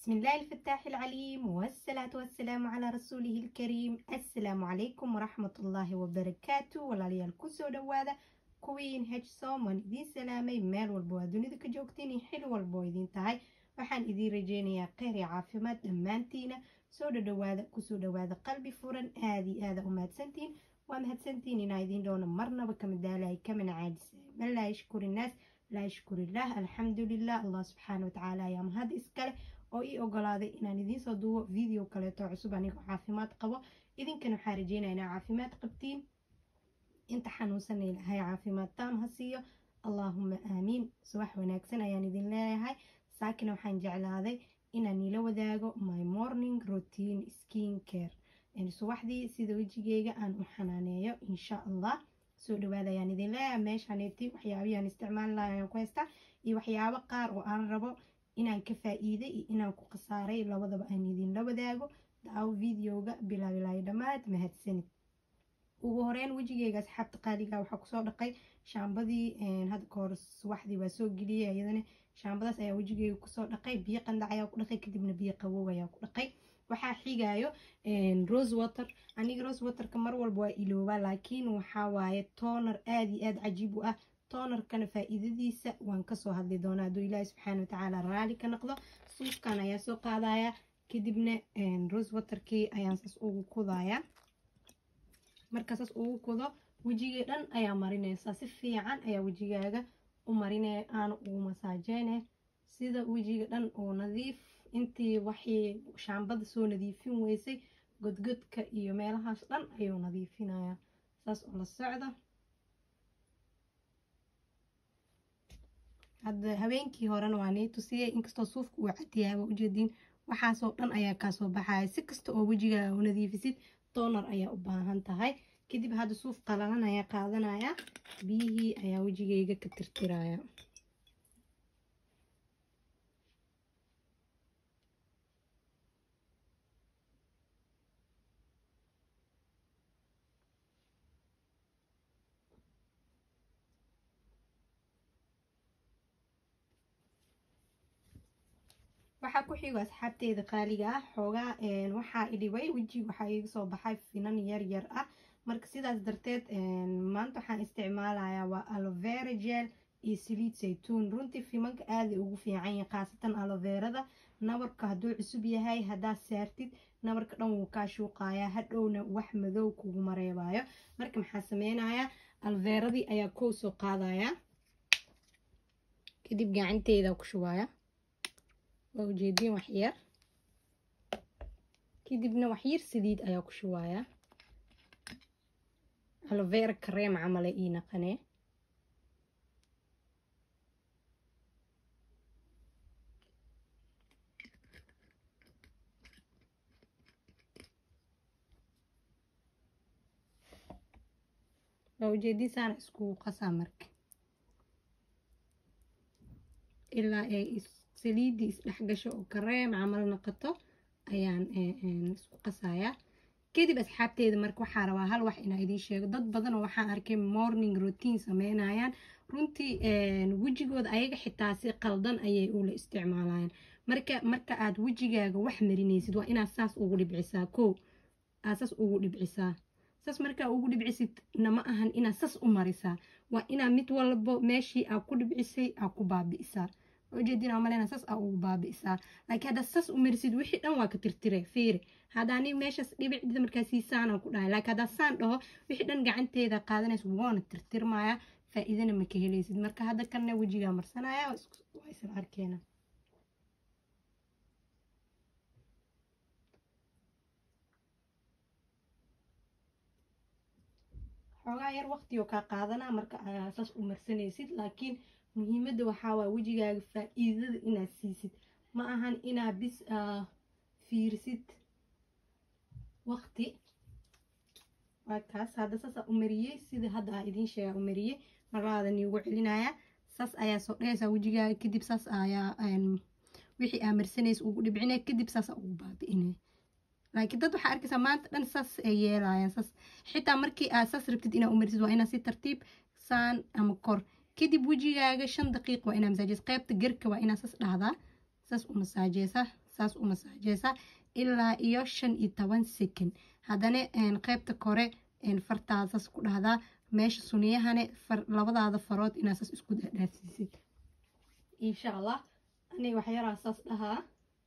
بسم الله الفتاح العليم والصلاة والسلام على رسوله الكريم السلام عليكم ورحمة الله وبركاته walaalyaal kusoo dhawaada kuwiin hsom waan idiin salaamay meel walba waa dunida ka joogtiin iyo xil walba oo idiin tahay waxaan idiin rajeynayaa kheyr iyo caafimaad dhammaantiina soo dhadhawaada kusoo dhawaada qalbi furan aada iyo aada u mahadsantihiin waa mahadsantihiin inaa idiin dhowna marnaba kama daalay kamana caajisa man laa yashkuri innaas laa yashkurillaah alxamdulilah allah subxaana watacaala ayaa mahad iskale oo ii ogolaaday inaan idiin soo duubo video kaleeto cusub anigoo caafimaad qabo idinkana waxaa rajeynaya inaa caafimaad qabtiin inta xanuunsan ilahay caafimaad taam ha siiyo allaahuma aamiin subax wanaagsan ayaan idin leeyahay saakina waxaan jeclaaday inaan ila wadaago my morning routine skin care subaxdii sida wejigeyga aan u xanaaneeyo insha allah soo dhawaada ayaan idin leeyahay meeshaneeti waxyaabihiaan isticmaali laha ayaan ku haystaa iyo waxyaabo qaar oo aan rabo inaan ka faa-iiday iyo inaan ku khasaaray labadaba aan idinla wadaago daawo videoga bilaabilaayo dhammaad mahadsanid ugu horeyn wejigeyga asxaabta qaaliga waxaa kusoo dhaqay shaambadii hadda kahor subaxdii waa soo geliyay iyadana shaambadaas ayaa wejigeyga kusoo dhaqay biyo qandac ayaa ku dhaqay kadibna biyo qawow ayaa ku dhaqay waxaa xigayo rose water aniga rose waterka mar walba waa iloobaa laakiin waxaa waaye toonar aada iyo aada cajiib u ah toonarkana faa-iidadiisa waan kasoo hadli doonaa hadduu ilaahi subxaana watacaala raali ka noqdo suufkan ayaa soo qaadaya kadibna rose waterkii ayaan saas ugu kudayaa marka saas ugu kudo wejigii dhan ayaa marinaysaa si fiican ayaa wejigaaga u marinaya aana ugu masaajeyne sida wejiga dhan oo nadiif intii waxii shaambada soo nadiifin weysay godgodka iyo meelahaas dhan ayuu nadiifinayaa saas oo la socda hadda habeenkii horena waa nii tusiyey inkastoo suufka uu cadiyahay waa ujeediin waxaasoo dhan ayaa kaasoo baxaya si kasta oo wejigaaga u nadiifisid doonar ayaa u baahan tahay kadib hadda suuf qalalan ayaa qaadanaya biyihii ayaa wejigeyga ka tirtiraya waxaa ku xigo asxaabteeda qaaliga ah xoogaa waxaa idhibay wejiga waxaa iga soo baxay finan yar yar ah marka sidaas darteed maanta waxaan isticmaalayaa waa alovera gel iyo saliid saytuun runtii fimanka aaday ugu fiican yahay khaasatan aloverada nabarka hadduu cusub yahay haddaad saartid nabarka dhan wuu kaa shuuqayaa hadhowna wax madow kugu mareebayo marka maxaa sameynayaa aloveradii ayaa kow soo qaadaya kadib gacanteeda ku shubaya waa ujeediin waxyar kadibna waxyar saliid ayaa ku shubayaa alovera kareem camale ii naqanee waa ujeediin saana iskugu qasaa marka ilaa ay saliiddii isdhexgasho oo kareem camal noqoto ayaan isku qasayaa kadib asxaabteeda marka waxaa rabaa hal wax inaa idiin sheego dad badanoo waxaan arkay morning routine sameynayaan runtii wejigooda ayaga xitaa si qaldan ayay ula isticmaalayaan marka marka aad wejigaaga wax marinaysid waa inaad saas ugu dhibcisaa kow aad saas ugu dhibcisaa saas markaa ugu dhibcisid nama ahan inaad sas u marisaa waa inaa mid walbo meeshii aa ku dhibcisay aa ku baabi'isaa ujeedin aa maleyna saas aa ugu baabi'isaa laakiin haddaad sas u marisid wixii dhan waa ka tirtire fiiri haddaani meeshaas dhibicdida markaa siisaanaan ku dhahay laakiin haddaad saan dhaho wixii dhan gacanteeda qaadanaysa waana tirtirmaya faa-iidana ma ka helaysid marka hadda kanna wejigaa marsanaya waa isla arkeena xoogaa yar waqti oo kaa qaadanaa marka aa saas u marsanaysid laakiin muhiimadda waxaa waa wejigaaga faa-iidada inaad siisid ma ahan inaad bis fiirsid waqti waa kaas hadda saas aa u mariyey sida hadda aa idiin sheegaa u mariyey marlaadan iigu celinayaa saas ayaa soo dhehaysaa wejigaaga kadib saas ayaa wixii aa marsanaysa ugu dhibcinaya kadib saas aa ugu baabi'inaya laakiin dad waxaa arkaysaa maanta dhan saas ay yeelayaan saas xitaa markii aad saas rabtid inaad u marisid waa inaad si tartiib saan ama kor kadib wejigaaga shan daqiiq waa inaa masaajid qaybta gerka waa inaa saas dhahdaa saas u masaajeysaa saas u masaajeysaa ilaa iyo shan iyo toban second haddana qeybta kore fartaada saas ku dhahdaa meesha suniyahane labadaada farood inaa saas isku dhaafsiisid insha allah ani waxyaraa saas dhahaa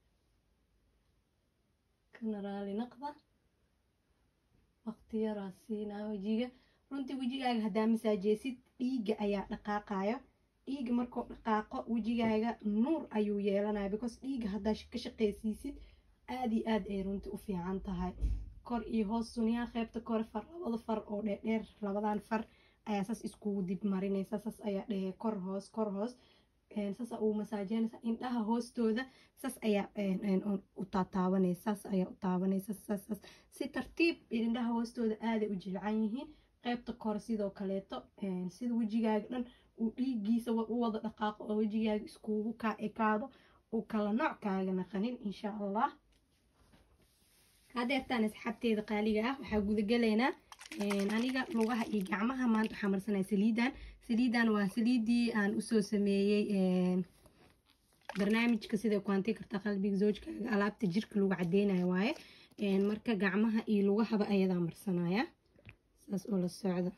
kana raali naqda waqti yaraa siinaa wejiga runtii wejigaaga haddaa masaajeysid dhiigga ayaa dhaqaaqayo dhiigga markuu dhaqaaqo wejigaaga nuur ayuu yeelanaya because dhiigga haddaa ka shaqeysiisid aada iyo aad ay runtii u fiican tahay kor iyo hoos suniyaha qeybta kore far labada far oo dheerdheer labadan far ayaa saas iskugu dib marinaysa saas ayaa dhehe kor hoos kor hoos saas uu masaajeynaysa indhaha hoostooda saas ayaa u taataabanaysa saas ayaa u taabanaysa saas saas si tartiib indhaha hoostooda aaday u jilcan yihiin qeybta kore sidoo kaleeto sida wejigaaga dhan uu dhiigiisa u wada dhaqaaqo oo wejigaaga iskugu kaa ekaado uu kala nooc kaaga naqanin insha allah hadeertaan asxaabteeda qaaliga ah waxaa gudagelaynaa aniga lugaha iyo gacmaha maanta waxaa marsanaya saliidan saliidan waa saliidii aan usoo sameeyey barnaamijka sida kuanti karta qalbiga zoojkaaga alaabta jirka lagu cadeynayo waaye marka gacmaha iyo lugahaba ayadaa marsanaya saas oo la socda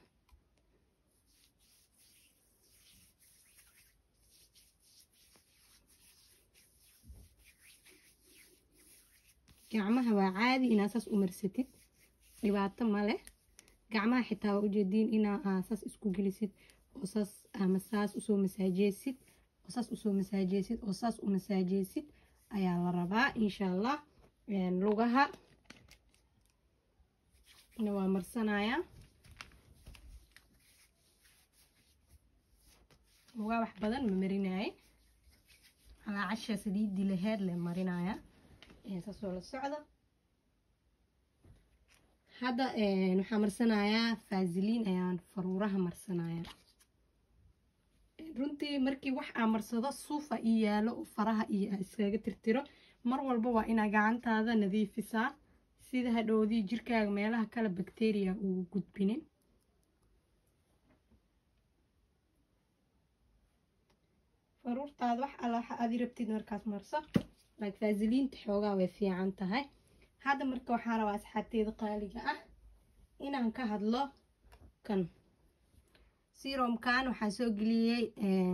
gacmaha waa caadi inaa saas u marsatid dhibaato male gacmaha xitaa waa ujeediin inaa saas isku gelisid oo saas ama saas usoo masaajeysid oo saas usoo masaajeysid oo saas u masaajeysid ayaa la rabaa insha allah lugaha na waa marsanaya lugaa wax badan ma marinaye alaa casha saliidii laheed le marinaya saasoo la socda hadda waxaa marsanayaa faasiliin ayaan faruuraha marsanaya runtii markii wax aa marsado suufa ii yaalo oo faraha iyo iskaga tirtiro mar walba waa inaa gacantaada nadiifisaa sida hadhowdii jirkaaga meelaha kale bakteriya ugu gudbinin faruurtaada wax alla waxa aad rabtid markaas marso like faasiliinta xoogaa way fiican tahay hadda marka waxaa rabaa asxaabteeda qaaliga ah inaan ka hadlo kan seromkan waxaa soo geliyey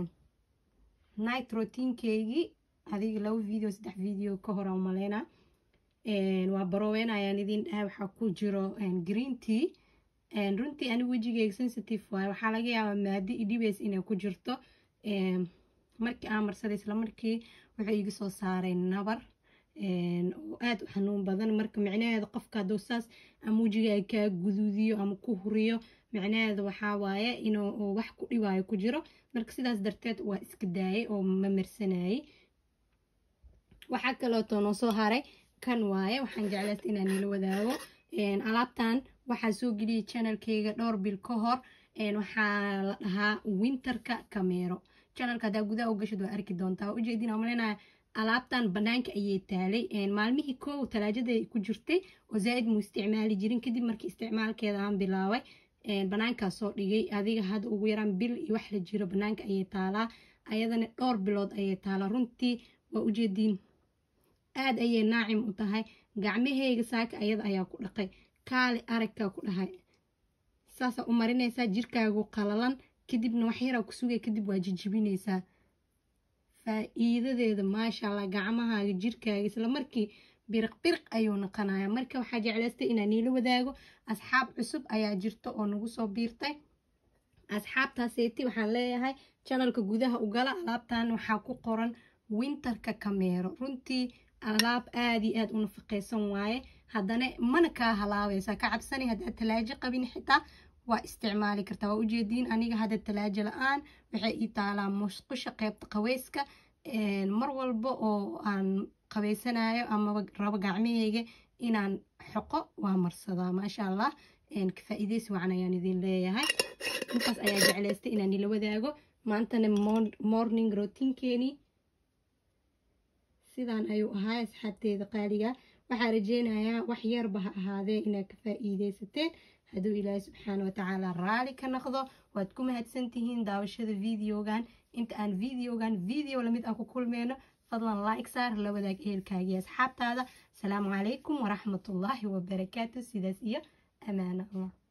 night routiinkeygii adiga laba video saddex video ka hor aan maleyna waa barooweyn ayaan idin dhahay waxaa ku jiro green tea runtii anigu wejigeyga sensitive waaye waxaa laga yaabaa maadi idhibays inay ku jirto markii aan marsaday isla markii wuxuu iga soo saaray nabar oo aada u xanuun badan marka micnaheeda qofka hadduu saas ama wejigaaga kaa guduudiyo ama ku huriyo micnaheeda waxaa waaye inuu wax ku dhibaayo ku jiro marka sidaas darteed waa iska daayay oo ma marsanayay waxaa kaleeto noo soo haray kan waaye waxaan jeclaysta inaan nila wadaago alaabtan waxaa soo geliyay channelkeyga dhowr bil ka hor waxaa la dhahaa winterka kameero channelka haddaa gudaha u gashid waa arki doontaa ujeedin aan malaynayaa alaabtan banaanka ayay taalay maalmihii koow talaajaday ku jirtay oo zaa-id muu isticmaali jirin kadib markii isticmaalkeeda aan bilaabay banaankaa soo dhigay adiga hadda ugu yaraan bil iyo wax la jiro banaanka ayay taalaa ayadana dhowr bilood ayay taalaa runtii waa ujeediin aada ayay naacim u tahay gacmaheyga saaka ayada ayaa ku dhaqay kaali aragkaa ku dhahay saasaa u marinaysaa jirkaagu qalalan kadibna wax yaraa ku sugay kadib waa jijibinaysaa faa-iidadeeda maasha allah gacmahaaga jirkaaga isla markii biriq biriq ayuu noqonaya marka waxaa jeclaystay inaan niila wadaago asxaab cusub ayaa jirta oo nagu soo biirtay asxaabtaaseeti waxaan leeyahay janalka gudaha ugala alaabtan waxaa ku qoran winterka kameero runtii alaab aada iyo aada u nafaqeysan waaye haddana mana kaa halaabaysaa ka cabsani haddaad talaajo qabin xitaa waa isticmaali kartaa waa ujeediin aniga hadda talaajo la-aan waxay ii taalaa musqusha qeybta qaweyska mar walba oo aan qabeysanayo amaba rabo gacmaheyga inaan xoqo waa marsadaa maasha allah faa-iideysi wacan ayaan idin leeyahay intaas ayaa jeclaystay inaan ila wadaago maantana morning routiinkeeni sidaan ayuu ahaa asxaabteeda qaaliga waxaa rajeynayaa wax yarba ha ahaadee inaad ka faa-iideysateen hadduu ilaahay subxaana watacaala raali ka noqdo waad ku mahadsantihiin daawashada videogan inta aan videogan video lamid ah ku kulmeyno fadlan like saar la wadaag ehelkaaga iyo asxaabtaada asalaamu calaykum waraxmatullaahi wabarakaatu sidaas iyo amaano allah